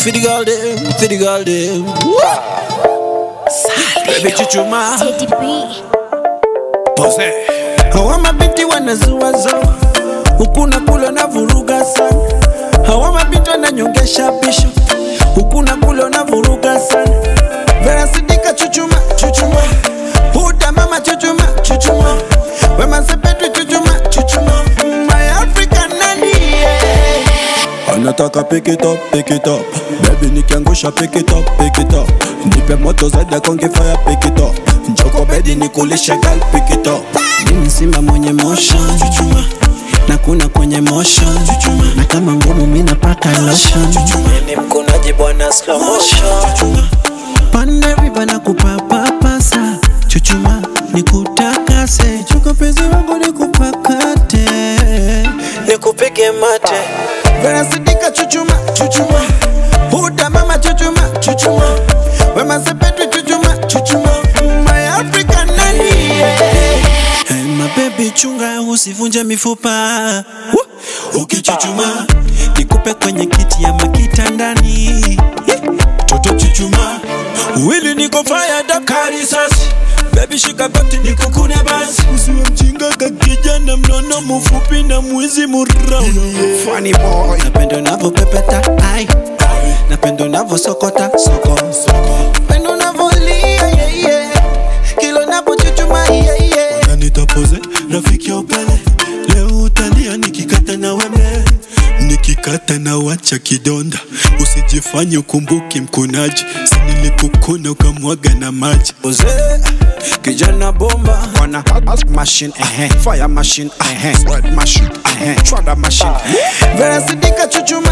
for the girl them, for the girl them. Baby chuchuma, Teddy B. pose. Hawa mabinti wanazuazo huku na kule na vuruga sana. Hawa mabinti wananyongesha bisho huku na kule na vuruga sana. Vera Sidika chuchuma, chuchuma. Huda mama chuchuma, chuchuma. Wema Sepetu chuchuma, chuchuma. My African nani yeah. anataka pick it up, pick it up Baby nikiangusha pick it up, pick it up Nipe moto zaidi konge fire pick it up Njoko bedi nikulishe girl pick it up Mimi simba mwenye motion chuchuma na kuna kwenye motion chuchuma na kama ngumu mimi napaka lotion chuchuma ni mkunaji bwana slow motion chuchuma pande riba na kupapapasa chuchuma nikutakase chuko penzi wangu nikupakate nikupige mate Vera Sidika chuchuma chuchuma Huda mama chuchuma chuchuma Wema Sepetu chuchuma chuchuma My African nani yeah. Hey, my baby chunga usivunje mifupa Woo! ukichuchuma nikupe kwenye kiti ya makitandani toto chuchuma wili niko fired up karisasi Baby shika goti nikukune basi usiwe mjinga kakijana mnono mfupi na mwizi murauni Funny boy Napenda unavyopepeta ai Napenda unavyosokota soko Napenda unavyolia yeah, yeah. Kila unapochuchuma yeah, yeah. Na nitapoze rafiki ya upele Leo utalia nikikata na wembe Nikikata na wacha kidonda Usijifanye ukumbuki mkunaji Sinilikukuna ukamwaga na maji Oze, kijana bomba wana machine eh fire machine eh sweat machine eh chwada machine Vera Sidika chuchuma